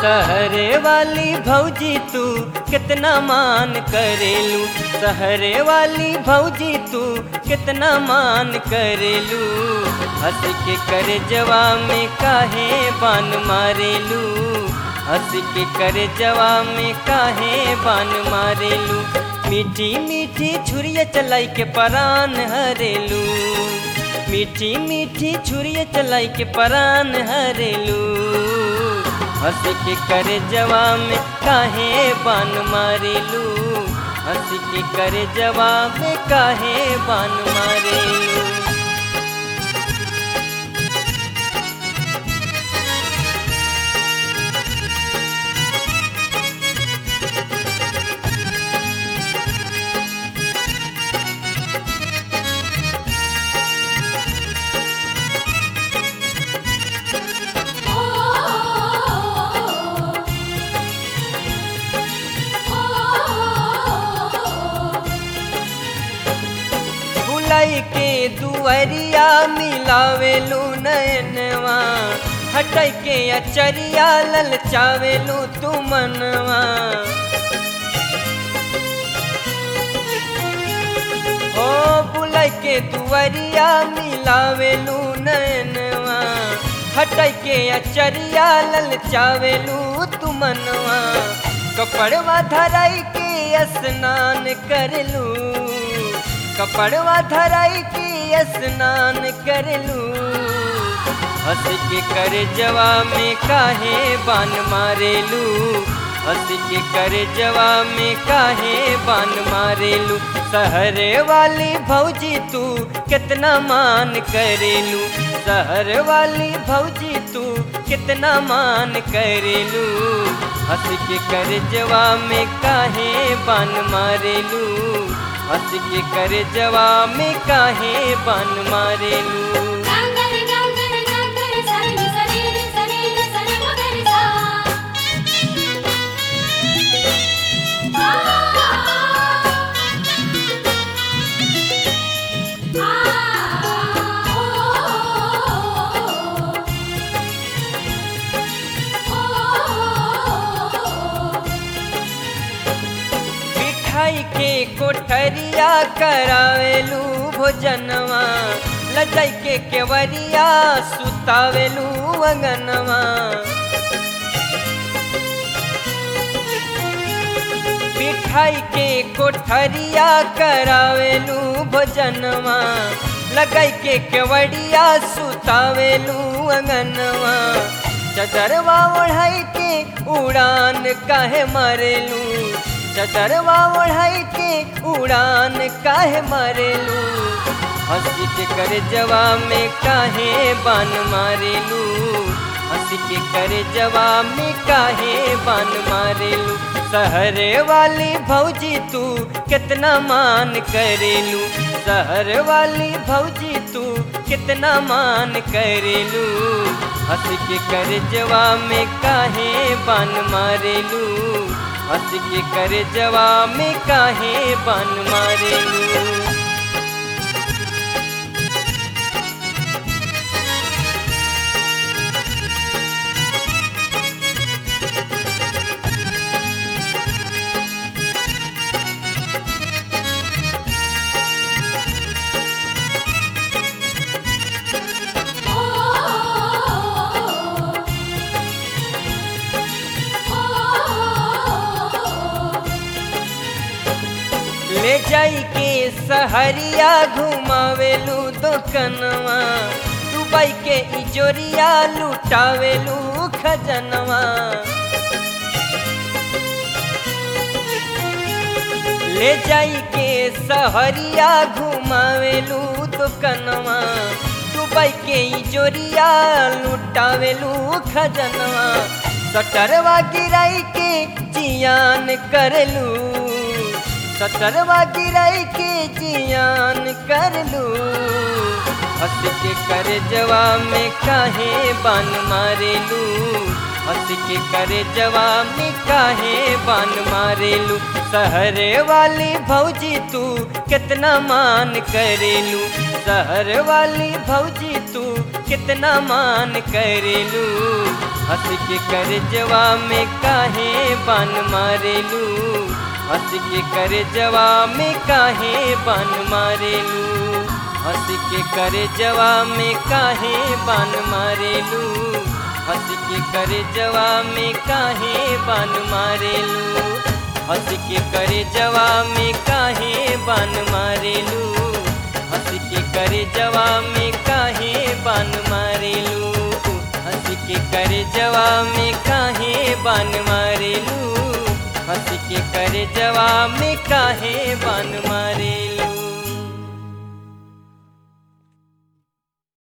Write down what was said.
सहरे वाली भौजी तू कितना मान करेलू सहरे वाली भौजी तू कितना मान करेलू हंस के करे जवा में काहे बान मारेलू हंस के करे जवा में काहे बान मारेलू मीठी मीठी छुरिया चलाई के परान हरेलू मीठी मीठी छुरिया चलाई के परान हरेलू हंस के करे जवा में काहे बान मारेलू हंस के करे जवा में काहे बान मारेलू बुलाई के दुअरिया मिलावेलू नयनवा हटै के अचरिया ललचावेलू तू मनवा ओ बुलाई के दुअरिया मिलावेलू नयनवा हटै के अचरिया ललचावेलू तू मनवा कपड़वा धराई के स्नान करलू कपड़वा धराई के स्नान करलू हंस के करे जवा में काहे बान मारेलू हंस के करे जवा में काहे बान मारेलू सहरे वाली भौजी तू कितना मान करेलू सहर वाली भौजी तू कितना मान करेलू हंस के करे जवा में काहे बान मारेलू हंस के करे जवा में काहे बान मारेलू गांगरे गांगरे गांगरे सरे सरे सरे सरे मगरे सा आ आ ओ मिठाई के कोठरिया करावेलू भोजनवा लजाई के केवरिया सुतावेलू अंगनवा मिठाई के कोठरिया करावेलू भोजनवा लगाई के केवड़िया सुतावेलू अंगनवा चदरवा ओढ़ाई के उड़ान काहे मारेलू चदरवा ओढ़ाई के उड़ान काहे मारेलू हंसी के करे जवा में काहे बान मारेलू हंसी के करे जवा में काहे बान मारेलू सहरे वाली भौजी तू कितना मान करेलू सहर वाली भौजी तू कितना मान करेलू हंस के करे जवा में काहे बान मारेलू हंस के करे जवा में काहे बान मारेलू ले जाई के सहरिया घुमावेलू दोकनवा दुबई के इजोरिया लुटावेलू खजनवा ले जाई के सहरिया घुमावेलू दोकनवा दुबई के इजोरिया लुटावेलू खजनवा सटरवा गिराई के जियान करलू सटरवा गिराई के जियान करलू हंस के करे जवा में काहे बान मारेलू हंस के करे जवा में काहे बान मारेलू सहरे वाली भौजी तू कितना मान करेलू सहर वाली भौजी तू कितना मान करेलू हंस के कर जवा में काहे बान मारेलू हंस के कर जवा में काहे बान मारेलू हंस के कर जवा में काहे बान मारेलू हंस के कर जवा में काहे बान मारेलू हंस के कर जवा में काहे बान मारेलू हंस के कर जवा में काहे बान मारेलू हंस के कर जवा में काहे बान मारेलू हंस के कर जवा में काहे बान मारेलू